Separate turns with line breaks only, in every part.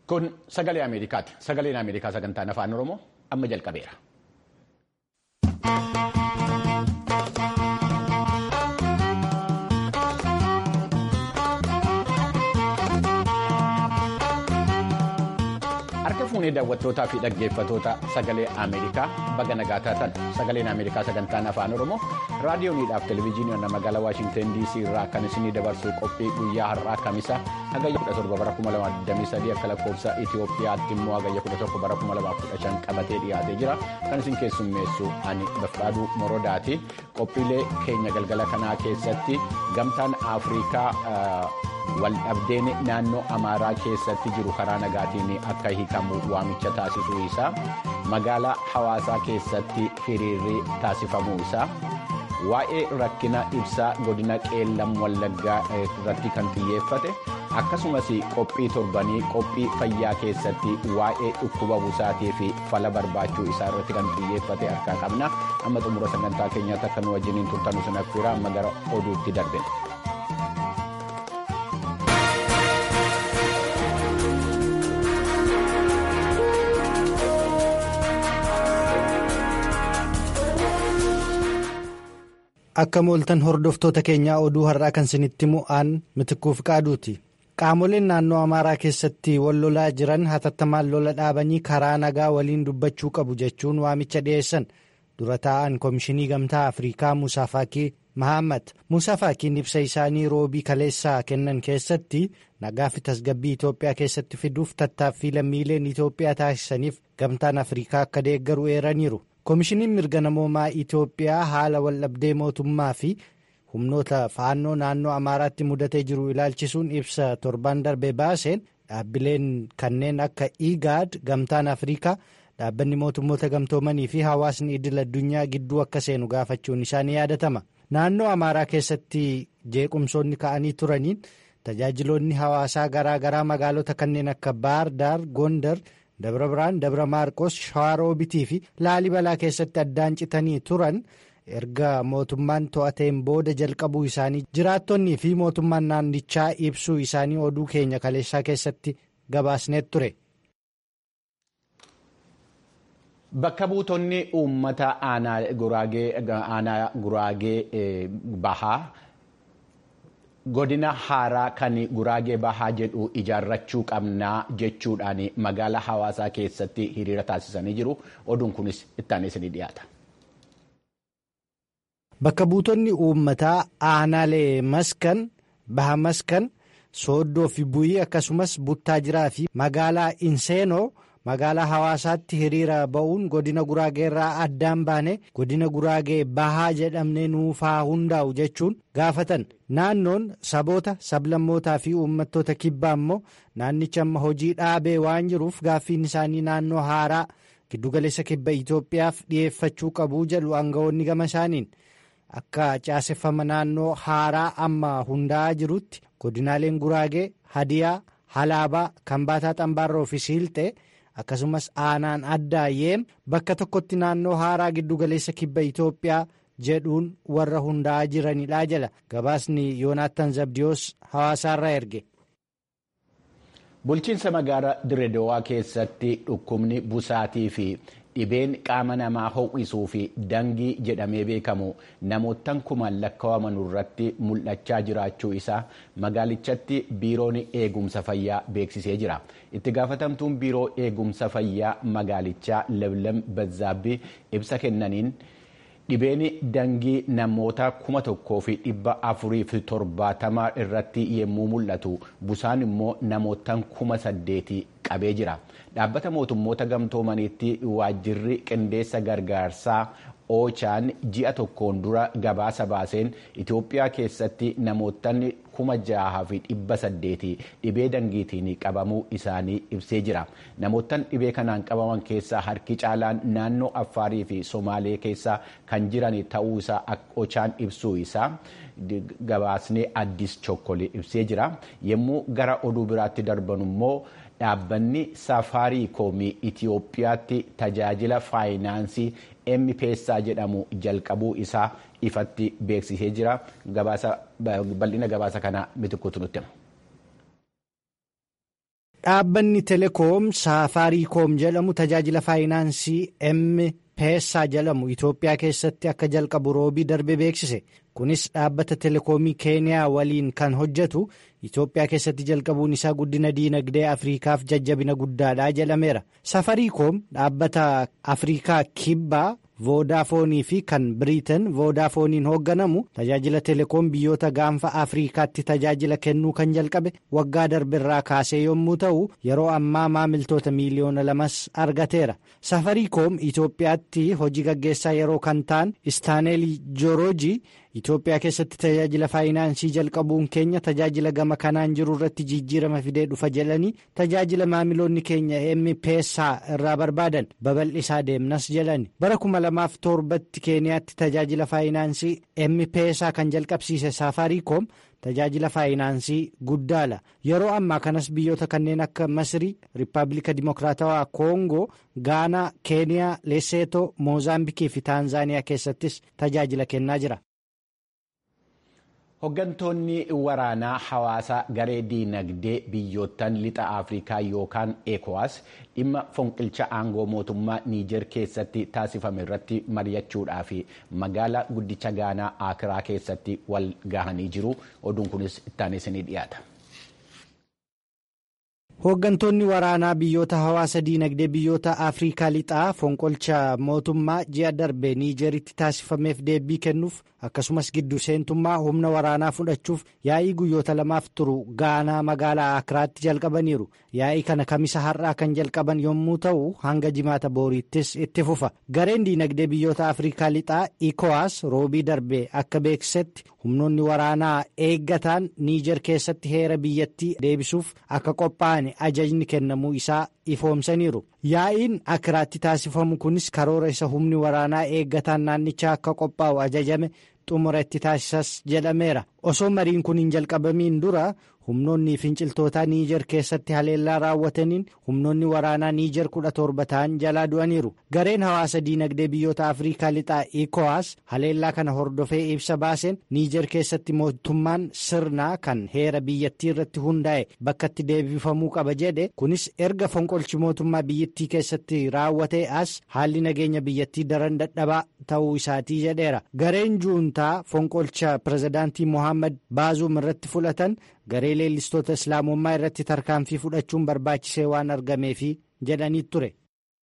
Kun sagalee Ameerikaati. Sagaleen Ameerikaa sagantaan afaan Oromoo amma jalqabeera. Harka fuunee daawwattootaa fi dhaggeeffatoota sagalee Ameerikaa baga nagaa taatan sagaleen Ameerikaa sagantaan afaan Oromoo raadiyooniidhaaf televezyiiniin magaalaa Waashinten DC irraa kan isinii dabarsuu qophii guyyaa har'aa kamisa hagayya 17 bara 2023 akka lakkoofsa Itoophiyaatti immoo hagayya 11 bara 2015 qabatee dhiyaatee jira kan isin keessummeessu ani Bafqaaduu Morodaati qophiilee keenya galgala kanaa keessatti gamtaan Afrikaa. waldhabdeen naannoo amaaraa keessatti jiru karaa nagaatiin akka hiikamu waamicha taasisuu isaa magaalaa hawaasaa keessatti hiriirri taasifamuu isaa waa'ee rakkina ibsaa godina qeellam wallaggaa irratti kan xiyyeeffate akkasumas qophii torbanii qophii fayyaa keessatti waa'ee dhukkuba busaatii fi fala barbaachuu isaa irratti kan xiyyeeffate harkaa qabna amma xumura sagantaa keenyaatti akka nu wajjiniin turtanu sin affeera amma gara oduutti darbe.
Akka mooltan hordoftoota keenyaa oduu har'aa kan isinitti mu'aan mitikuuf qaaduuti. Qaamoleen naannoo Amaaraa keessatti wal lolaa jiran hatattamaan lola dhaabanii karaa nagaa waliin dubbachuu qabu jechuun waamicha dhiyeessan dura taa'an Komishinii Gamtaa Afrikaa Musaa Faakii Mahammad. Musaa Faakiin ibsa isaanii roobii kaleessaa kennan keessatti nagaa fi tasgabbii Itoophiyaa keessatti fiduuf tattaaffii lammiileen Itoophiyaa taasisaniif Gamtaan Afrikaa akka deeggaru eeraniiru. Komishiniin mirga namoomaa Itoophiyaa haala waldhabdee mootummaa fi humnoota faannoo naannoo Amaaraatti mudatee jiru ilaalchisuun ibsa torban darbe baaseen dhaabbileen kanneen akka IGAD gamtaan Afrikaa dhaabbanni mootummoota gamtoomanii fi hawaasni idil addunyaa gidduu akka seenu gaafachuun isaanii yaadatama. Naannoo Amaaraa keessatti jeequmsoonni ka'anii turaniin tajaajiloonni hawaasaa garaa garaa magaalota kanneen akka Baar Daar Gondar. Dabra Biraan Dabra Maarqos Shawaroobitii fi Laalibalaa keessatti addaan citanii turan erga mootummaan to'ateen booda jalqabuu isaanii jiraattonnii fi mootummaan naannichaa ibsuu isaanii oduu keenya kaleessaa keessatti gabaasneet ture.
Bakka buutonni uummata aanaa guraagee bahaa. godina haaraa kan guraagee bahaa jedhu ijaarrachuu qabnaa jechuudhaan magaalaa hawaasaa keessatti hiriira taasisanii jiru oduun kunis itti isinii dhiyaata.
Bakka buutonni uummataa aanaalee maskan baha maskan sooddoo fi buyii akkasumas buttaa jiraa fi magaalaa inseenoo magaalaa hawaasaatti hiriira ba'uun godina guraagee irraa addaan baane godina guraagee bahaa jedhamne nuufaa hundaa'u jechuun gaafatan naannoon saboota sablammootaa fi uummattoota kibbaa immoo naannicha amma hojii dhaabee waan jiruuf gaaffiin isaanii naannoo haaraa giddugaleessa kibba Itoophiyaaf dhiyeeffachuu qabu jedhu aangawoonni gama isaaniin akka caaseffama naannoo haaraa amma hundaa'aa jirutti godinaaleen guraagee hadiyaa halaabaa kambaataa xambaarroo fi siilxee. akkasumas aanaan addaa yeem bakka tokkotti naannoo haaraa giddugaleessa kibba Itoophiyaa jedhuun warra hundaa'aa jiranidha jala gabaasni yoonaattan zabdiyoos hawaasaarraa erge.
Bulchiinsa magaalaa Direedowaa keessatti dhukkubni busaatii fi dhibeen qaama namaa ho'isuu fi dangii jedhamee beekamu namoottan kumaan lakkaa'aman irratti mul'achaa jiraachuu isaa magaalichatti biiroon eegumsa fayyaa beeksisee jira. itti gaafatamtuun biiroo eegumsa fayyaa magaalichaa leblam bazzaabbii ibsa kennaniin dhibeen dangii namoota kuma tokkoo fi dhibba afurii fi torbaatama irratti yemmuu mul'atu busaan immoo namootaan kuma saddeeti qabee jira dhaabbata mootummoota gamtoomaniitti waajjirri qindeessa gargaarsaa oochaan ji'a tokkoon dura gabaasa baaseen Itoophiyaa keessatti namootaan kuma jaha fi dhibba saddeeti dhibee dangiitiin qabamuu isaanii ibsee jira. Namootaan dhibee kanaan qabaman keessaa harki caalaan naannoo Affaarii fi Somaalee keessa kan jiran ta'uu isaa oochaan ibsuu isaa gabaasnee addis chokkole ibsee jira. Yommuu gara oduu biraatti darban immoo dhaabbanni safaarii koomii Itoophiyaatti tajaajila faayinaansii M-Pesa jedhamu jalqabuu isaa ifatti beeksisee jira. Bal'ina gabaasa kana mitikkuutu nutti hima.
Dhaabbanni telekoom saafaariikoom jedhamu tajaajila faayinaansii M-Peessaa jedhamu Itoophiyaa keessatti akka jalqabu roobii darbe beeksise. Kunis dhaabbata telekoomii Keeniyaa waliin kan hojjetu Itoophiyaa keessatti jalqabuun isaa guddina diinagdee Afriikaaf jajjabina guddaadha jedhameera. Saafaariikoom dhaabbata Afriikaa kibbaa. voodaafoonii fi kan biriitan voodafooniin hoogganamu tajaajila telekoom biyyoota gaanfa afriikaatti tajaajila kennuu kan jalqabe waggaa darberraa kaasee yommuu ta'u yeroo ammaa maamiltoota miiliyoona lamas argateera safariikoom itoophiyaatti hojii gaggeessaa yeroo kan ta'an istaaneeli joorojii itoophiyaa keessatti tajaajila faayinaansii jalqabuun keenya tajaajila gama kanaan jiru irratti jijjiirama fidee dhufa jedhanii tajaajila maamiloonni keenya M-Peessaa irraa barbaadan babal'isaa deemnas jedhani bara kuma lamaaf torbatti keeniyaatti tajaajila faayinaansii M-Peessaa kan jalqabsiise saafaariikoom tajaajila faayinaansii guddaadha yeroo ammaa kanas biyyoota kanneen akka masrii riippaabilika dimokiraatawaa koongoo gaanaa keeniyaa leseetoo moozaambikii fi taanzaaniyaa keessattis tajaajila kennaa jira.
Hooggantoonni waraanaa hawaasaa garee diinagdee biyyoottan lixa Afrikaa yookaan ECOWAS dhimma fonqilcha aangoo mootummaa Niijer keessatti taasifame irratti mari'achuudhaaf magaalaa guddicha Gaanaa Akiraa keessatti wal gahanii jiru. Oduun kunis itti isinii dhiyaata.
Hooggantoonni waraanaa biyyoota hawaasa diinagdee biyyoota Afrikaa lixaa fonqolcha mootummaa ji'a darbe Niijeritti taasifameef deebii kennuuf akkasumas gidduu seentummaa humna waraanaa fudhachuuf yaa'ii guyyoota lamaaf turu gaanaa magaalaa Akiraatti jalqabaniiru. Yaa'ii kana kamisa har'aa kan jalqaban yommuu ta'u hanga jimaata booriittis itti fufa. Gareen diinagdee biyyoota Afrikaa lixaa ECOWAS roobii darbe akka beeksisetti humnoonni waraanaa eeggataan Niijer keessatti heera biyyattii deebisuuf akka qophaa'an ajajni kennamuu isaa ifoomsaniiru. Yaa'iin Akiraatti taasifamu kunis karoora isa humni waraanaa eeggataan naannichaa akka qophaa'u ajajame xumura itti taasisas jedhameera. Osoo mariin kun hin jalqabamiin dura humnoonni finciltoota Niijer keessatti haleellaa raawwataniin humnoonni waraanaa Niijer kudha torba ta'an jalaa du'aniiru. Gareen hawaasa diinagdee biyyoota Afrikaa lixaa ECOWAS haleellaa kana hordofee ibsa baaseen Niijer keessatti mootummaan sirnaa kan heera biyyattii irratti hundaa'e bakka itti deebifamuu qaba jedhe kunis erga fonqolchi mootummaa biyyattii keessatti raawwatee as haalli nageenya biyyattii daran dadhabaa ta'uu isaatii jedheera. Gareen juuntaa fonqolcha pirezidaantii Mohaammed Baazuum irratti fudhatan garee leellistoota islaamummaa irratti tarkaanfii fudhachuun barbaachisee waan argameefi jedhanii ture.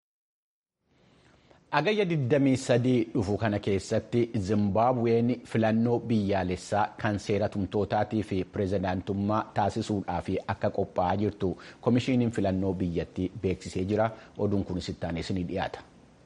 Agayya 23 dhufu kana keessatti Zimbaabuween filannoo biyyaalessaa kan seera tumtootaatii fi pirezidaantummaa taasisuudhaaf akka qophaa'aa jirtu komishiiniin filannoo biyyattii beeksisee jira. Oduun kunis ittaanis ni dhiyaata.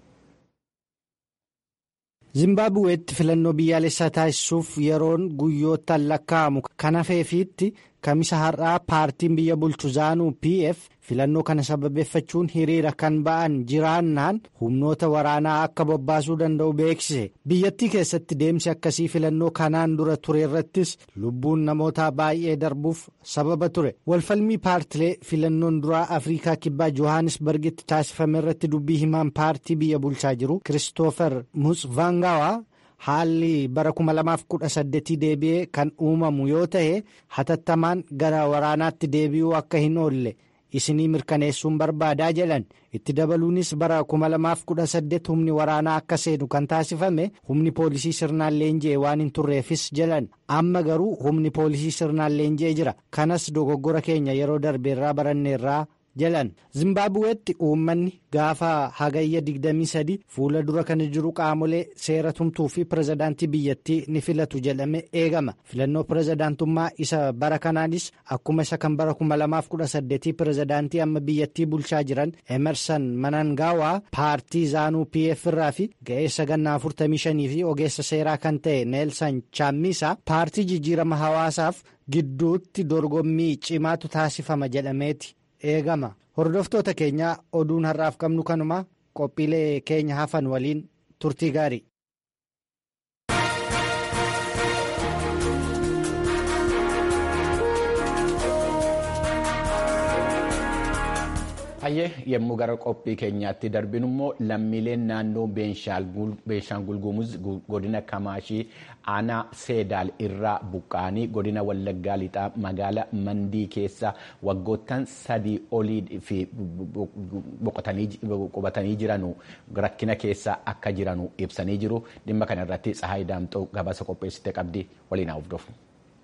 Zimbaabuweetti filannoo biyyaalessaa taasisuuf yeroon guyyoottan lakkaa'amu kan hafeefiitti kamisa har'aa paartiin biyya bulchu zaanuu pf filannoo kana sababeeffachuun hiriira kan ba'an jiraannaan humnoota waraanaa akka bobbaasuu danda'u beeksise biyyattii keessatti deemsi akkasii filannoo kanaan dura ture irrattis lubbuun namoota baay'ee darbuuf sababa ture walfalmii paartilee filannoon duraa afriikaa kibbaa johannisbargitti taasifame irratti dubbii himaan paartii biyya bulchaa jiru kiristoofer mutsvaangawaa. haalli bara 2018 deebi'ee kan uumamu yoo ta'e hatattamaan gara waraanaatti deebi'uu akka hin oolle isinii mirkaneessuun barbaadaa jedhan itti dabaluunis bara 2018 humni waraanaa akka seenu kan taasifame humni poolisii sirnaan leenji'e waan hin turreefis jedhan amma garuu humni poolisii sirnaan leenji'e jira kanas dogoggora keenya yeroo darbeerraa baranneerraa jedhan zimbaabuweetti uummanni gaafa hagayya 23 fuula dura kan jiru qaamolee seera tumtuu fi pirezidaantii biyyattii ni filatu jedhame eegama filannoo pirezidaantummaa isa bara kanaanis akkuma isa kan bara 2018 pirezidaantii amma biyyattii bulchaa jiran emerson manangaawaa paartii zaanuu pf irraa fi ga'eessa gannaa 45 fi ogeessa seeraa kan ta'e neelsan chaammisaa paartii jijjiirama hawaasaaf gidduutti dorgommii cimaatu taasifama jedhameeti. eegama hordoftoota keenyaa oduun har'aaf qabnu kanuma qophiilee keenya hafan waliin turtii gaarii.
Hayyee yommuu gara qophii keenyaatti darbinu immoo lammiileen naannoo Beenshaangul Gumuz godina Kamaashii aanaa Seedaal irraa buqqa'anii godina Wallaggaa lixaa magaala Mandii keessa waggoottan sadii olii fi qubatanii jiranu rakkina keessa akka jiranu ibsanii jiru. Dhimma kana irratti Tsahaay Daamxoo gabaasa qopheessite qabdi waliin haa hordofnu.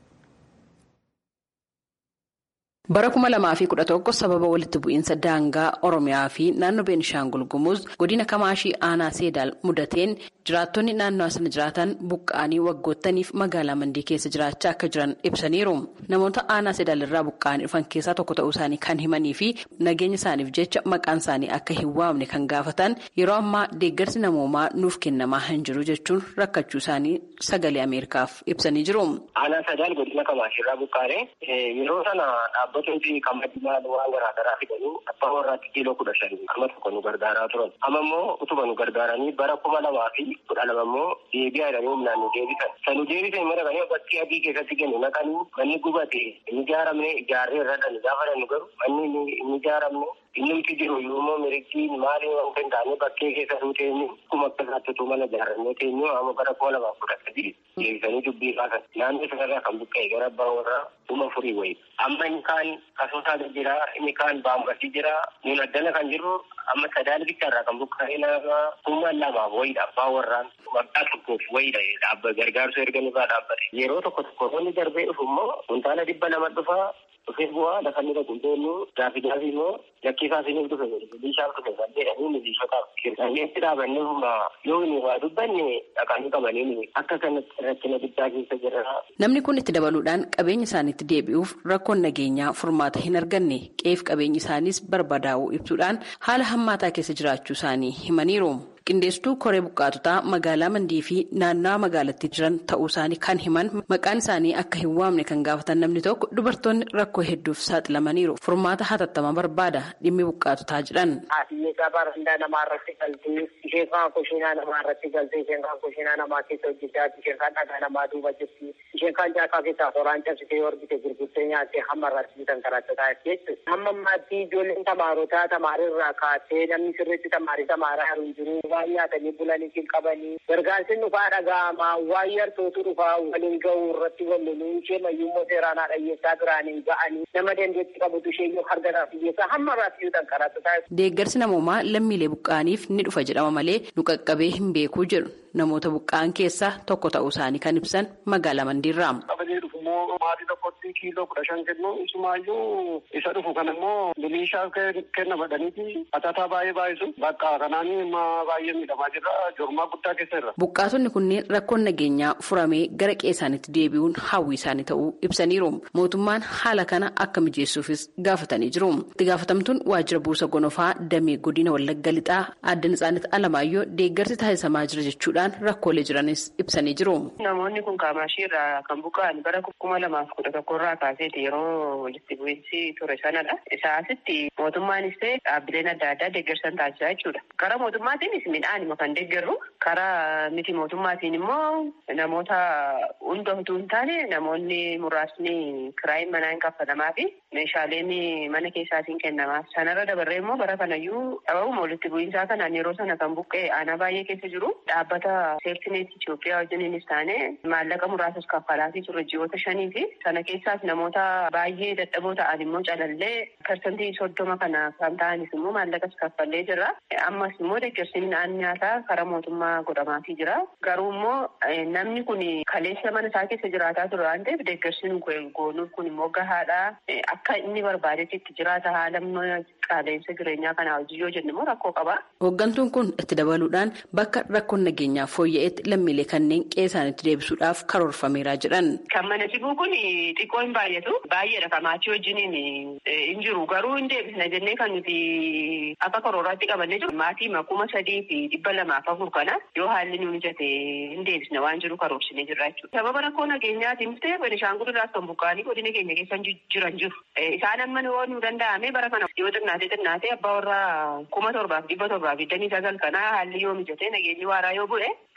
bara kuma lamaa fi kudha tokko sababa walitti bu'iinsa daangaa oromiyaa fi naannoo beenishaangul gumuz godina kamaashii aanaa seedaal mudateen jiraattonni naannoo sana jiraatan buqqa'anii waggoottaniif magaalaa mandii keessa jiraachaa akka jiran ibsaniiru namoota aanaa seedaal irraa buqqa'anii dhufan keessaa tokko ta'uu isaanii kan himanii fi nageenya isaaniif jecha maqaan isaanii akka hin waamne kan gaafatan yeroo ammaa deeggarsi namoomaa nuuf kennamaa hin jiru jechuun rakkachuu isaanii sagalee ameerikaaf ibsanii jiru.
aanaa seedaal godina kamaashii irraa buqqa'anii yeroo sana dhaabbatni qamadii maal waan garaagaraa fidanii abbaa warraatti kiiloo kudha shanii amma tokko nu gargaaraa turan amma immoo utuma nu gargaaranii bara kuma lamaa fi kudha lama immoo deebi'aa jedhanii humnaan nu deebisan sanu deebisan immoo dhaqanii bakkee adii keessatti kennu naqanii manni gubate hin ijaaramne ijaarree irra dhani gaafa dhanu garuu manni hin ijaaramne innumti jiru yoommoo mirigii maaliin waan kan taane bakkee keessa nu teenyu kuma akka isaatti mana ijaarrannee teenyu amma bara kuma lamaa kudha sadii deebisanii dubbii kaasan naannoo sanarraa kan buqqa'e gara abbaa warraa kuma furii wayi amma inni kaan kasootaa jira inni kaan baambasii jira nun addana kan jirru amma sadaal bicharraa kan buqqa'ee nama kuma lamaaf wayidha abbaa warraan waggaa tokkoof wayidha dhaabba gargaarsa erga nurraa dhaabbate yeroo tokko tokko roonni darbee dhufu immoo kuntaala dhibba lama dhufaa dhufee bu'aa lafa inni dhaqu deemu gaafi gaafi immoo lakkiisaa isiniif dhufe bishaan dhufe kan jedhanii milishotaaf qirxanneetti dhaabannee humna yoo inni waa dubbanne dhaqanii qabanii akka kanatti rakkina guddaa keessa jira.
Namni kun itti dabaluudhaan qabeenya isaaniitti deebi'uuf rakkoon nageenyaa furmaata hin arganne qeef qabeenyi isaaniis barbadaa'uu ibsuudhaan haala hammaataa keessa jiraachuu isaanii himaniiru. qindeessituu koree buqqaatotaa magaalaa mandii fi naannawaa magaalattii jiran ta'uu isaanii kan himan maqaan isaanii akka hin waamne kan gaafatan namni tokko dubartoonni rakkoo hedduuf saaxilamaniiru furmaata hatattamaa barbaada dhimmi buqqaatotaa jedhan.
Haatiyyee gabaa randaa namaa irratti galtee isheen kaan kushiinaa namaa irratti galtee isheen kaan kushiinaa namaa keessa hojjechaa isheen kaan dhagaa namaa duuba jirti isheen kaan jaakaa keessaa horaan cabsitee horgite gurgurtee nyaattee hamma irratti bitan karattataa jechuudha. Hamma ammaatti ijoolleen tamaarotaa tamaarirraa kaasee namni sirriitti tamaarii tamaaraa jiru jiru. waan nyaatanii bulanii hin qabanii gargaarsi dhufaa dhaga'amaa waan yartootu dhufaa waliin ga'uu irratti walloluu ishee mayyummoo seeraan dhiyyeessaa biraanii ga'anii nama dandeetti qabutu ishee yoo harganaaf dhiyyeessaa hamma irratti yoo tanqaraatu taa'e.
Deeggarsi namoomaa lammiilee buqqa'aniif ni dhufa jedhama malee nu qaqqabee hin beekuu jedhu namoota buqqa'an keessaa tokko ta'uu isaanii kan ibsan magaalaa Mandiirraa.
Qabanii dhufu immoo maatii tokkotti kiiloo kudha shan kennu isumaayyuu isa dhufu kan immoo biliishaaf kenna badhaniiti atataa baay'ee baay'isu bakka kanaan baay'ee miidhamaa jirra jormaa guddaa keessa irra.
Buqqaatonni kunneen rakkoon nageenyaa furamee gara qe'ee isaaniitti deebi'uun hawwii isaanii ta'uu ibsaniiru. Mootummaan haala kana akka mijeessuufis gaafatanii jiru. Itti gaafatamtuun waajjira buusa gonofaa damee godina wallagga lixaa adda Nitsaanit Alamaayyoo deeggarsi taasisamaa jira jechuudhaan rakkoolee jiranis ibsanii jiru.
Namoonni kun kaamaashii irraa kan buqqa'an bara kuma lamaaf kudha tokko irraa kaaseeti yeroo walitti bu'iinsi ture sanadha. Isaasitti mootummaanis ta'e dhaabbileen adda addaa deeggarsan taasisaa jechuudha. Karaa mootummaatiinis midhaanima kan deeggarru karaa miti mootummaatiin immoo namoota hunda utuu hin taane namoonni muraasni kiraayin manaa hin kaffalamaa fi meeshaaleen mana keessaatiin kennamaa. Sanarra dabarree immoo bara kanayyuu dhabamuma walitti bu'iinsaa kanaan yeroo sana kan buqqee aanaa baay'ee keessa jiru dhaabbata seeftineet Itoophiyaa wajjiniinis taane maallaqa muraasas kaffalaatii ture ji'oota shanii fi sana keessaas namoota baay'ee dadhaboo ta'an immoo calallee parsantii soddoma kana kan ta'anis immoo maallaqas kaffallee jirra. Ammas immoo deeggarsi midhaan nyaataa karaa mootummaa godhamaafii jira. Garuu immoo namni kun kaleessa mana isaa keessa jiraataa ture waan ta'eef deeggarsi nu goonuuf kun immoo gahaadha. Akka inni barbaadetti itti jiraata haala qaaleensa jireenyaa kanaa hojii yoo jennu immoo rakkoo qaba.
Hooggantuun kun itti dabaluudhaan bakka rakkoon nageenyaa fooyya'etti lammiilee kanneen qe'ee isaaniitti deebisuudhaaf karoorfameera jedhan.
Kan mana sibuu kun xiqqoo hin baay'atu. Baay'eedha kan maatii wajjiniin hin jiru. Garuu hin deebisna jennee kan nuti akka karooraatti qabannee jiru. Maatii kuma sadii fi dhibba lamaaf afur kana yoo haalli nu mijate hin deebisna waan jiru karoorsinee jirra jechuudha. Sababa rakkoo nageenyaatiinis ta'e Benishaangul irraas kan buqqa'anii godina keenya keessa jiran jiru. Isaan amma yoo nu danda'ame bara kana yoo xinnaatee xinnaatee abbaa warraa kuma torbaaf dhibba torbaaf digdamii sagal kanaa haalli yoo mijate nageenyi waaraa yoo bu'e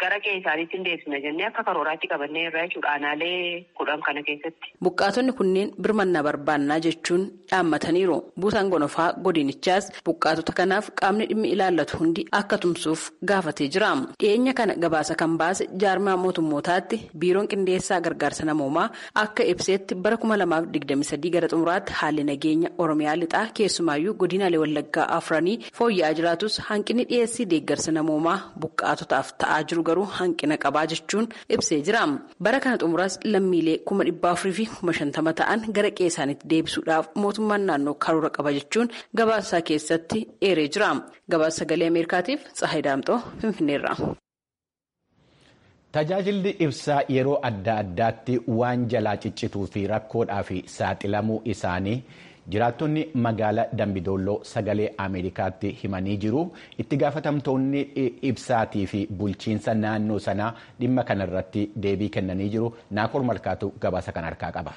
gara qe'ee isaaniitti hin deebisna jennee akka karooraatti qabannee irraa jechuudha aanaalee kudhan kana keessatti.
Buqqaatonni kunneen birmannaa barbaannaa jechuun dhaammataniiru. Buusaan gonofaa godinichaas buqqaatota kanaaf qaamni dhimmi ilaallatu hundi akka tumsuuf gaafatee jira. Dhiyeenya kana gabaasa kan baase jaarmaa mootummootaatti biiroon qindeessaa gargaarsa namoomaa akka ibseetti bara kuma lamaaf digdami sadii gara xumuraatti haalli nageenya oromiyaa lixaa keessumaayyuu godinaalee wallaggaa afranii fooyya'aa jiraatus hanqinni dhiyeessii deeggarsa namoomaa buqqaatotaaf ta'aa jiru garuu hanqina qabaa jechuun ibsee jira. Bara kana xumuraas lammiilee kuma dhibba afurii fi kuma shantama ta'an gara qe'ee isaaniitti deebisuudhaaf mootummaan naannoo karoora qaba jechuun gabaasa keessatti eeree jira. Gabaasa sagalee Ameerikaatiif Tsahayi Daamxoo Finfinneerra.
Tajaajilli ibsaa yeroo adda addaatti waan jalaa ciccituu fi rakkoodhaaf saaxilamuu isaanii jiraattonni magaalaa Dambidolloo sagalee Ameerikaatti himanii jiru. Itti gaafatamtoonni ibsaatii fi bulchiinsa naannoo sanaa dhimma kanarratti deebii kennanii jiru. Naakor Malkaatu gabaasa kan harkaa qaba.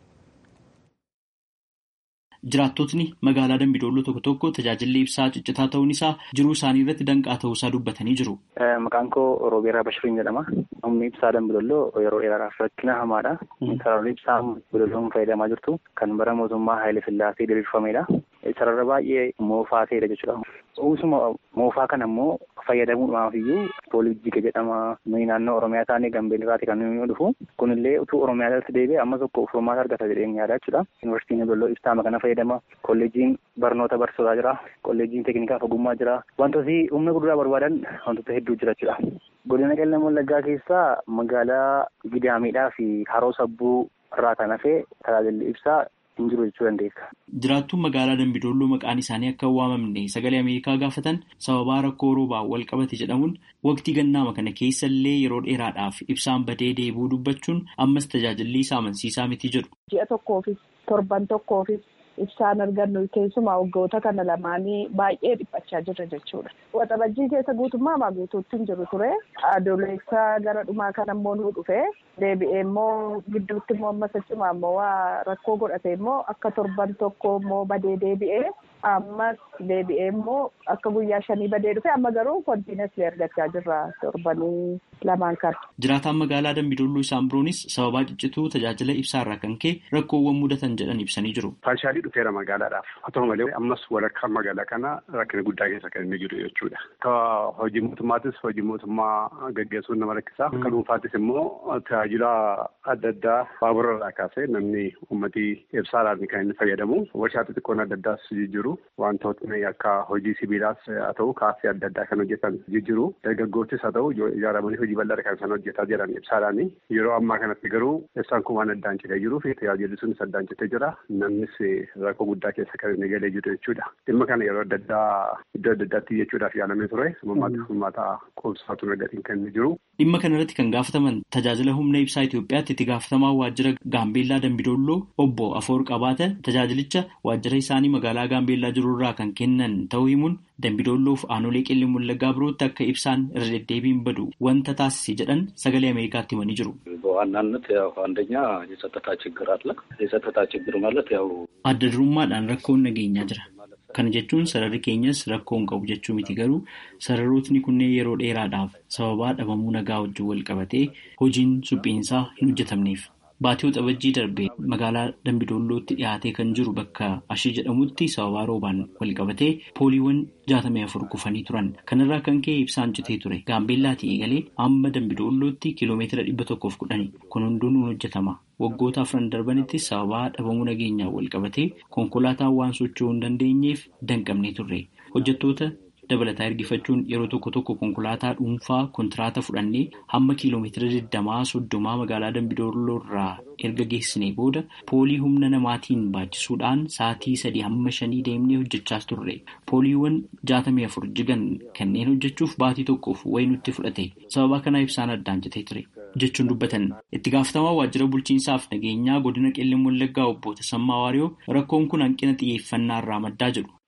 Jiraattotni magaalaa Dambidolloo tokko tokko tajaajilli ibsaa ciccitaa ta'uun isaa jiruu isaanii irratti danqaa ta'uu isaa dubbatanii jiru.
Maqaan koo Roobeeraa Bashiriin jedhama. Humni ibsaa Dambidolloo yeroo dheeraadhaaf rakkina hamaadha. Sararri ibsaa Dambidolloo fayyadamaa jirtu kan bara mootummaa Haayile Sillaasee diriirfamedha. Sarara baay'ee moofaa ta'edha jechuudha. Uusuma moofaa kana immoo fayyadamuudhaaf iyyuu poolijiga jedhama. Nuyi naannoo Oromiyaa taanee Gambeelliraati kan nuyi dhufu. Kunillee utuu Oromiyaa irratti deebi'e amma tokko furmaata argata jedheen yaada jechuudha. Yuunivarsiitiin Dambidolloo ibsaa kana fayyadama. Kolleejiin barnoota barsiisotaa jira. Kolleejiin teeknikaaf ogummaa jira. Wantooti humna guddaa barbaadan wantoota hedduu jira jechuudha. Godina Qellem Wallaggaa keessaa magaalaa Gidaamiidhaa fi Haroo Sabbuu irraa kan hafe tajaajilli ibsaa hin jiru jechuu dandeessa.
Jiraattuun magaalaa Dambidolloo maqaan isaanii akka hin waamamne sagalee Ameerikaa gaafatan sababaa rakkoo roobaan wal qabate jedhamuun waqtii gannaama kana keessa illee yeroo dheeraadhaaf ibsaan badee deebi'uu dubbachuun ammas tajaajilli isaa amansiisaa miti jedhu.
Ji'a tokkoofis torban tokkoofis ibsaan argannu keessumaa waggoota kana lamaanii baay'ee dhiphachaa jirra jechuudha. Waxabajjii keessa guutummaa maa guutuutti hin jiru ture. Adoolessaa gara dhumaa kana immoo nu dhufe. Deebi'ee immoo gidduutti immoo ammas achumaa immoo waa rakkoo godhate immoo akka torban tokko immoo badee deebi'ee ammas deebi'ee immoo akka guyyaa shanii badee dhufe amma garuu kontiinesli argachaa jirra torbanii lamaan kana.
Jiraataan magaalaa Dambidolloo isaan biroonis sababaa ciccituu tajaajila ibsaarraa kan ka'e rakkoowwan mudatan jedhan ibsanii jiru.
Faashaalii dhufeera magaalaadhaaf. Haa ta'u malee ammas walakkaa magaalaa kana rakkina guddaa keessa kan inni jiru jechuudha. Akka hojii mootummaatis hojii mootummaa gaggeessuun nama rakkisa. Akka dhuunfaattis immoo tajaajila adda addaa baabura irraa kaasee namni uummatii ibsaadhaan kan inni fayyadamu. Warshaa xixiqqoon adda addaas jijjiiru. Wantootni akka hojii sibiilaas haa ta'u kaaffee adda addaa kan hojjetan jijjiiru. Dargaggoottis haa ta'u ijaaramanii hojii bal'aadha kan isaan hojjetaa jiran ibsaadhaani. Yeroo ammaa kanatti garuu ibsaan kun waan addaan citee jiruu fi tajaajilli sunis addaan citee jira. Namnis rakkoo guddaa keessa kan inni galee jiru jechuudha. Dhimma kana yeroo adda addaa iddoo adda addaatti jechuudhaaf yaalamee ture. Uummata uummata qoobsaatu nagatiin kan inni jiru.
Dhimma kana irratti kan gaafataman tajaajila humna ibsaa Itoophiyaatti itti gaafatamaa waajjira Gaambeellaa Dambidolloo obbo Afoor Qabaata tajaajilicha waajjira isaanii magaalaa Gaambeellaa jirurraa kan kennan ta'uu himuun Dambidolloof aanolee qellem wallaggaa birootti akka ibsaan irra deddeebiin badu wanta taasise jedhan sagalee Ameerikaatti himanii jiru.
በዋናነት ያው አንደኛ የጸጥታ ችግር አለ። የጸጥታ ችግር ማለት ያው
adda durummaadhaan rakkoon nageenyaa jira. Kana jechuun sararri keenyas rakkoon qabu jechuu miti garuu sararootni kunneen yeroo dheeraadhaaf sababaa dhabamuu nagaa wajjin wal qabatee hojiin suphiinsaa hin hojjetamneef. Baatii waxabajjii darbee magaalaa Dambidollootti dhiyaatee kan jiru bakka ashii jedhamutti sababaa roobaan wal qabatee pooliiwwan jaatamii afur kufanii turan. Kanarraa kan ka'e ibsaan citee ture. Gaambeellaatii eegalee amma Dambidollootti kiiloomeetira dhibba tokkoof kudhani. Kun hunduun hojjetama. Waggoota afran darbanitti sababaa dhabamuu nageenyaa wal qabatee konkolaataan waan socho'uu hin dandeenyeef danqabnee turre. Hojjettoota dabalataa ergifachuun yeroo tokko tokko konkolaataa dhuunfaa kontiraata fudhannee hamma kiiloomeetira digdamaa soddomaa magaalaa Dambidolloo irraa erga geessinee booda poolii humna namaatiin baachisuudhaan sa'aatii sadii hamma shanii deemnee hojjechaas turre. Pooliiwwan jaatamii afur jigan kanneen hojjechuuf baatii tokkoof wayii nutti fudhate. Sababa kanaa ibsaan addaan citee ture. jechuun dubbatan itti gaafatamaa waajjira bulchiinsaaf nageenyaa godina qellem wallaggaa obbo Tasammaa Waariyoo rakkoon kun hanqina xiyyeeffannaa irraa maddaa jedhu.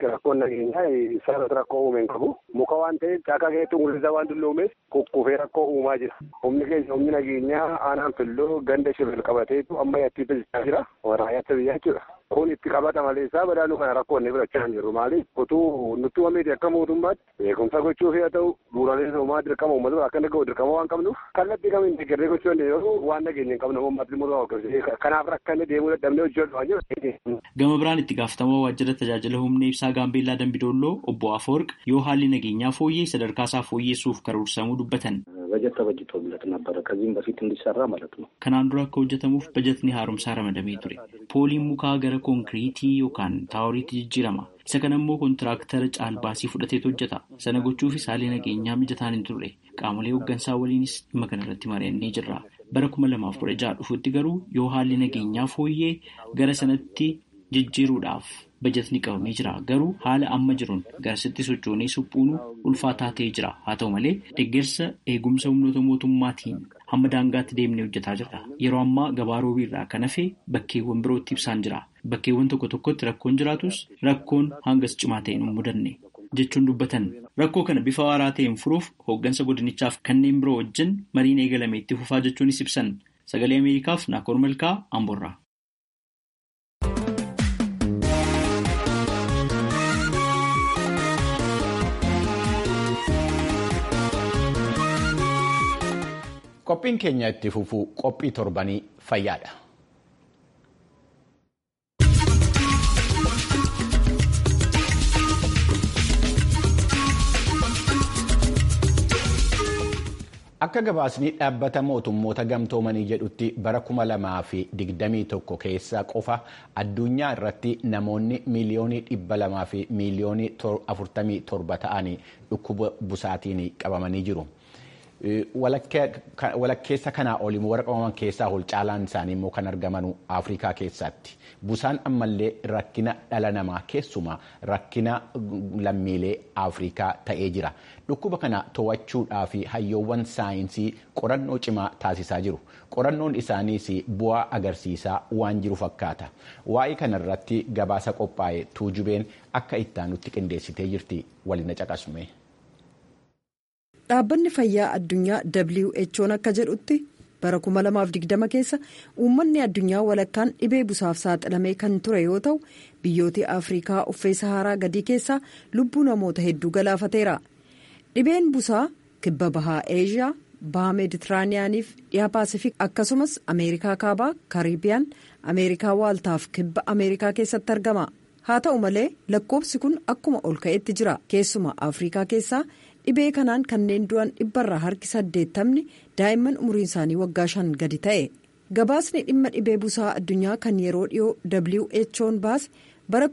rakkoon nageenyaa sararratti rakkoo uume hin qabu. Muka waan ta'eef caakaa keessatti ungullisaa waan dulloomeef kukkufee rakkoo uumaa jira. Humni keenya humni nageenyaa aanaan filloo ganda shibir qabateetu amma yatti tajaajilaa jira. Waraayyaatti biyyaa jechuudha. Kun itti qabata malee isaa badaaluu kana rakkoonni birachaa hin jiru. Maaliif utuu nutti wameeti akka mootummaatti beekumsa gochuuf yoo ta'u bu'uuraalee misoomaa dirqama uummata akka gahu dirqama waan qabnuuf kallattii kamiin deeggarree gochuu dandeenyu waan nageenya hin qabne uummati muruu hordofee kanaaf rakkanne deemuu dadhabnee hojjetu waan jiru.
Gama biraan itti gaafatamaa waajjira tajaajila humna ibsaa gaambeellaa Dambidolloo obbo Afoorq yoo haalli nageenyaa fooyyee sadarkaa isaa fooyyessuuf karoorsamuu dubbatan.
በጀት ተበጅቶለት ነበረ ከዚህም በፊት እንዲሰራ ማለት ነው።
Kanaan dura akka hojjetamuuf bajatni haaromsaa ramadamee ture. Pooliin mukaa gara konkiriitii yookaan taaworiitti jijjiirama. Isa kana immoo kontiraaktara caalbaasii fudhateetu hojjeta. Sana gochuufis haalli nageenyaa mijataan hin turre. Qaamolee hooggansaa waliinis dhimma kanarratti mari'annee jirra. Bara kuma lamaaf kudha jaha dhufuutti garuu yoo haalli nageenyaa fooyyee gara sanatti jijjiiruudhaaf bajatni qabamee jira. Garuu haala amma jiruun garasitti sochoonee suphuun ulfaataa ta'ee jira. Haa ta'u malee deeggarsa eegumsa humnoota mootummaatiin hamma daangaatti deemnee hojjetaa jirra. Yeroo ammaa gabaa roobii irraa kan hafe bakkeewwan birootti ibsaan jira. Bakkeewwan tokko tokkotti rakkoon jiraatus rakkoon hangas cimaa ta'e hin mudanne jechuun dubbatan. Rakkoo kana bifa waaraa ta'een furuuf hooggansa godinichaaf kanneen biroo wajjin mariin eegalame itti fufaa jechuunis ibsan. Sagalee Ameerikaaf Naakoor Malkaa Amboorraa.
Qophiin keenya itti fufuu qophii torbanii fayyaadha. Akka gabaasni dhaabbata mootummoota gamtoomanii jedhutti bara kuma lamaa fi digdamii tokko keessa qofa addunyaa irratti namoonni miiliyoonii dhibba lamaa fi miiliyoonii afurtamii torba ta'anii dhukkuba busaatiin qabamanii jiru. walakkeessa kanaa oliin warra qabaman keessaa ol caalaan isaanii immoo kan argaman afrikaa keessatti busaan ammallee rakkina dhala namaa keessumaa rakkina lammiilee afrikaa ta'ee jira dhukkuba kana to'achuudhaa fi hayyoowwan saayinsii qorannoo cimaa taasisaa jiru qorannoon isaaniis bu'aa agarsiisaa waan jiru fakkaata waa'ee kanarratti gabaasa qophaa'e tuujubeen akka ittaanutti qindeessitee jirti waliin caqasume.
dhaabbanni fayyaa addunyaa who'n akka jedhutti bara 2020 keessa uummanni addunyaa walakkaan dhibee busaaf saaxilamee kan ture yoo ta'u biyyoota afrikaa uffee saharaa gadii keessaa lubbuu namoota hedduu galaafateera dhibeen busaa kibba bahaa eeshiyaa baha meeditiraaniyaaniif dhiha paasifik akkasumas ameerikaa kaabaa kariibiyaan ameerikaa waaltaaf kibba ameerikaa keessatti argama haa ta'u malee lakkoofsi kun akkuma ol ka'etti jira keessumaa afrikaa keessaa. dhibee kanaan kanneen du'an dhibbarraa harki saddeettamni daa'imman umriin isaanii waggaa shan gadi ta'e gabaasni dhimma dhibee busaa addunyaa kan yeroo dhiyoo who'n baase bara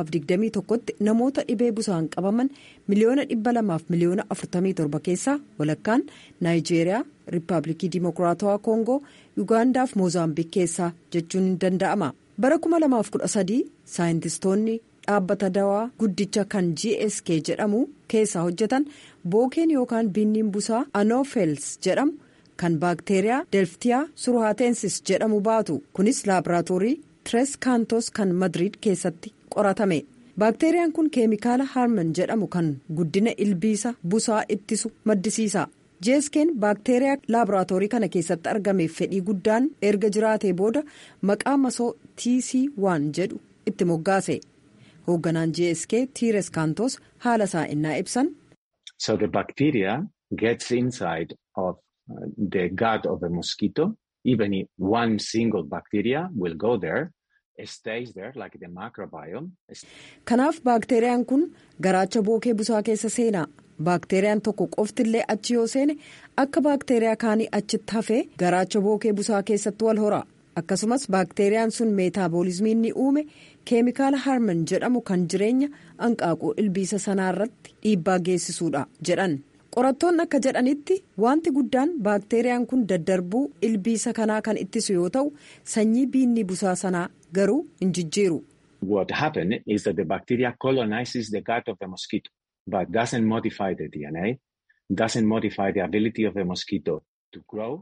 2021tti namoota dhibee busaan qabaman miliyoona dhibba lamaaf miliyoona 47 keessaa walakkaan naayijeeriyaa riippaabilikii dimokiraatawaa koongoo yuugaandaaf moozaambiik keessaa jechuun ni danda'ama bara 2013 saayintistoonni. dhaabbata dawaa guddicha kan gsk jedhamu keessaa hojjetan bookeen yookaan binniin busaa anoofels jedhamu kan baakteeriyaa delftiyaa surhaatensis jedhamu baatu kunis laaboraatoorii tres kaantos kan madriid keessatti qoratame baakteeriyaan kun keemikaala harman jedhamu kan guddina ilbiisa busaa ittisu maddisiisa gsk'n baakteeriyaa laaboraatoorii kana keessatti argameef fedhii guddaan erga jiraatee booda maqaa masoo tc1 jedhu itti moggaase. hoogganaan gsk tires kaantos haala isaa innaa ibsan.
so the bacteria gets inside of the gut of a mosquito even if one single bacteria will go there stays there like the microbiome.
kanaaf baakteeriyaan kun garaacha bookee busaa keessa seenaa baakteeriyaan tokko qoftillee achi yoo seene akka baakteeriyaa kaanii achitti hafee garaacha bookee busaa keessatti wal hora. akkasumas baakteeriyaan sun meetaaboolizmiin ni uume keemikaala harman jedhamu kan jireenya hanqaaquu ilbiisa sanaarratti dhiibbaa geessisuudha jedhan qorattoonni akka jedhanitti wanti guddaan baakteeriyaan kun daddarbuu ilbiisa kanaa kan ittisu yoo ta'u sanyii biinni busaa sanaa garuu hin jijjiiru.
What happened is that the bacteria colonizes the gut of the mosquito but doesn't modify the DNA, doesn't modify the ability of the mosquito to grow.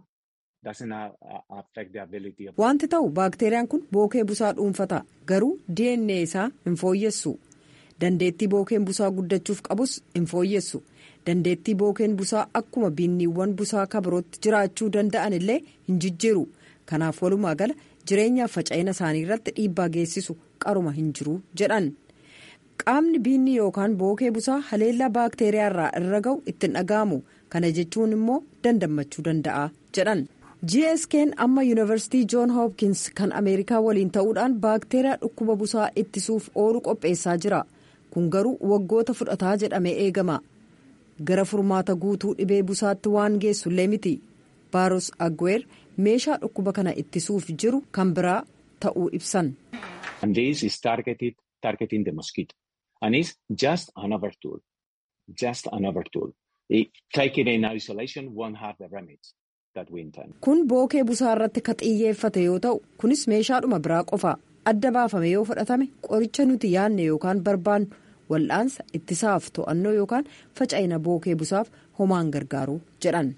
Wanti ta'u baakteeriyaan kun bookee busaa dhuunfata garuu DNA isaa hin fooyyessu dandeettii bookeen busaa guddachuuf qabus hin fooyyessu dandeettii bookeen busaa akkuma biinniiwwan busaa kabirootti jiraachuu danda'an illee hin jijjiiru kanaaf walumaa gala jireenyaaf faca'ina isaanii irratti dhiibbaa geessisu qaruma hin jiru jedhan qaamni biinni yookaan bookee busaa haleellaa baakteeriyaa irraa irra ga'u ittiin dhaga'amu kana jechuun immoo dandammachuu danda'a jedhan. gsk'n amma yuunivarsiitii joon hoopkins kan ameerikaa waliin ta'uudhaan baakteeriyaa dhukkuba busaa ittisuuf oolu qopheessaa jira kun garuu waggoota fudhataa jedhamee eegama gara furmaata guutuu dhibee busaatti waan geessullee miti baaros agweer meeshaa dhukkuba kana ittisuuf jiru kan biraa ta'uu ibsan.
And this is targeted, targeting the mosquito. And it's just another tool. Just another tool. It, taking in isolation won't have the remedies that we intend.
kun bookee busaa irratti ka xiyyeeffate yoo ta'u kunis meeshaadhuma biraa qofa adda baafame yoo fudhatame qoricha nuti yaadne yookaan barbaannu wal'aansa ittisaaf to'annoo yookaan faca'ina bookee busaaf homaan gargaaru jedhan.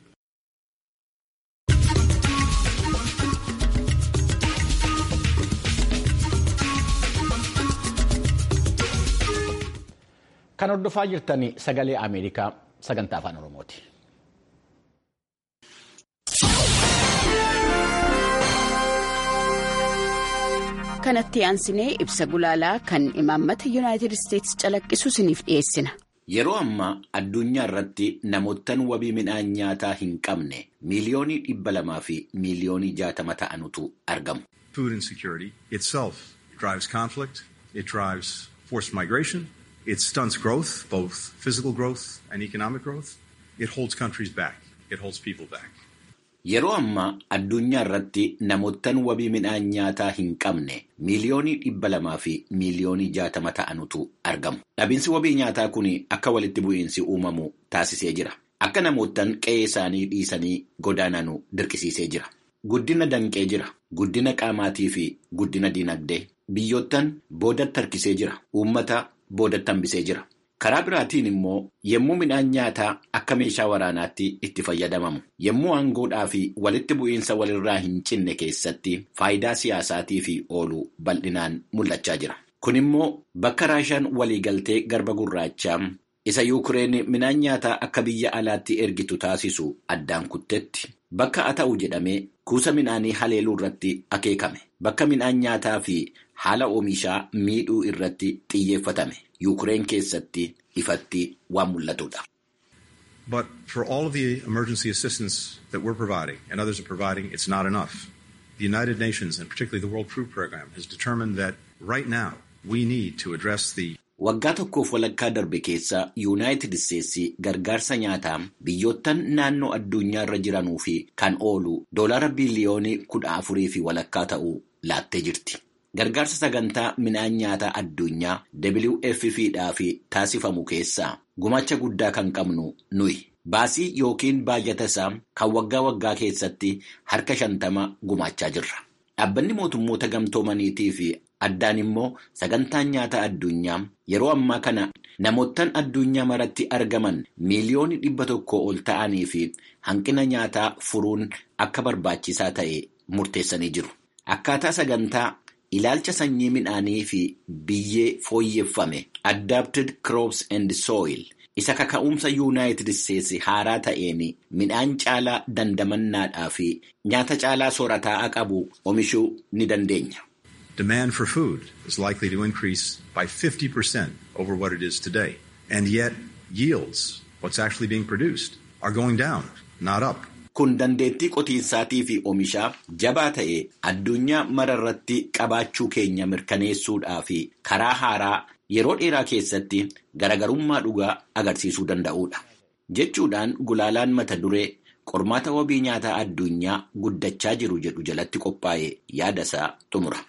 Kan hordofaa jirtan sagalee Ameerikaa sagantaa afaan Oromooti.
kanatti aansinee ibsa gulaalaa kan imaammata yuunaayitid isteetsi calaqqisu isiniif dhiyeessina.
Yeroo ammaa addunyaa irratti namoottan wabii midhaan nyaataa hin qabne miiliyoonii dhibba lamaa fi miiliyoonii jaatama ta'anutu argamu.
Food insecurity itself drives conflict, it drives forced migration, it stunts growth, both physical growth and economic growth. It holds countries back, it holds people back.
Yeroo ammaa addunyaa irratti namoottan wabii midhaan nyaataa hin qabne miiliyoonii dhibba lamaa fi miiliyoonii jaatama ta'anutu argamu. Dhabinsi wabii nyaataa kun akka walitti bu'iinsi uumamu taasisee jira. Akka namoottan qe'ee isaanii dhiisanii godaananu dirqisiisee jira. Guddina danqee jira. Guddina qaamaatii fi guddina dinagdee. Biyyoottan boodatti harkisee jira. Uummata boodatti hambisee jira. Karaa biraatiin immoo yommuu midhaan nyaataa akka meeshaa waraanaatti itti fayyadamamu yommuu aangoodhaa fi walitti bu'iinsa walirraa hin cinne keessatti faayidaa siyaasaatii fi oolu bal'inaan mul'achaa jira. Kun immoo bakka raashaan waliigaltee garba gurraachaa isa yuukireen midhaan nyaataa akka biyya alaatti ergitu taasisu addaan kuttetti bakka haa ta'u jedhamee kuusa midhaanii haleeluu irratti akeekame bakka midhaan nyaataa fi haala oomishaa miidhuu irratti xiyyeeffatame. Yuukireen keessatti ifatti waan mul'atudha.
But for all of the emergency assistance that we're providing and others are providing, it's not enough. The United Nations and particularly the World Food Program has determined that right now we need to address the
Waggaa tokkoof walakkaa darbe keessa Yuunaayitid Isteetsi gargaarsa nyaataa biyyoottan naannoo addunyaa irra jiranuu fi kan oolu doolara biliyoonii kudha afurii fi walakkaa ta'uu laattee jirti. Gargaarsa sagantaa midhaan nyaataa addunyaa WFP fi taasifamu keessaa gumacha guddaa kan qabnu nuyi. Baasii yookiin baajata isaa kan waggaa waggaa keessatti harka shantama gumaachaa jirra. Dhaabbanni mootummoota gamtoomaniitii fi addaan immoo sagantaan nyaataa addunyaa yeroo ammaa kana namoottan addunyaa maratti argaman miiliyoonii dhibba tokko ol ta'anii fi hanqina nyaataa furuun akka barbaachisaa ta'e murteessanii jiru. Akkaataa sagantaa ilaalcha sanyii midhaanii fi biyyee fooyyeffame adapted crops and soil isa kaka'umsa yuunaayitid isteetsi haaraa ta'een midhaan caalaa dandamannaadhaa fi nyaata caalaa soorataa qabu oomishuu ni dandeenya.
Demand for food is likely to increase by 50% over what it is today. And yet yields, what's actually being produced, are going down, not up.
Kun dandeettii qotiinsaatii fi oomishaa jabaa ta'e addunyaa mara irratti qabaachuu keenya mirkaneessuudhaa fi karaa haaraa yeroo dheeraa keessatti garagarummaa dhugaa agarsiisuu danda'uudha. Jechuudhaan gulaalaan mata duree qormaata wabii nyaataa addunyaa guddachaa jiru jedhu jalatti qophaa'e yaadasaa xumura.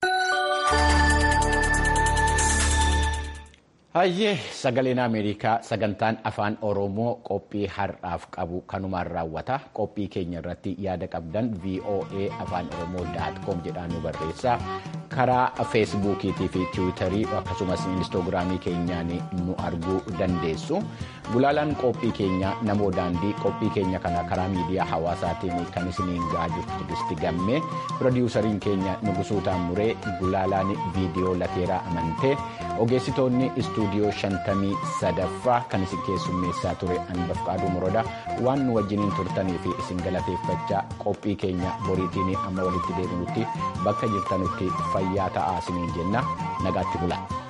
Hayyee sagaleen Ameerikaa sagantaan afaan Oromoo qophii har'aaf qabu kanumaan raawwata. Qophii keenya irratti yaada qabdan VOA afaan Oromoo com jedhaan nu barreessaa. karaa feesbuukiitii fi tiwiitarii akkasumas inistoogiraamii keenyaan nu arguu dandeessu gulaalaan qophii keenya namoo daandii qophii keenya kana karaa miidiyaa hawaasaatiin kan isiniin ga'aa jirtu tigisti gammee pirodiwusariin keenya nugusuu taamuree gulaalaan viidiyoo lateeraa amantee ogeessitoonni istuudiyoo shantamii sadaffaa kan isin keessummeessaa ture anbafqaaduu morodaa waan nu wajjiniin turtanii fi isin galateeffachaa qophii keenya boriitiin amma walitti deebinutti bakka jirtanutti fayyaa ta'aa isiniin jenna nagaatti bula.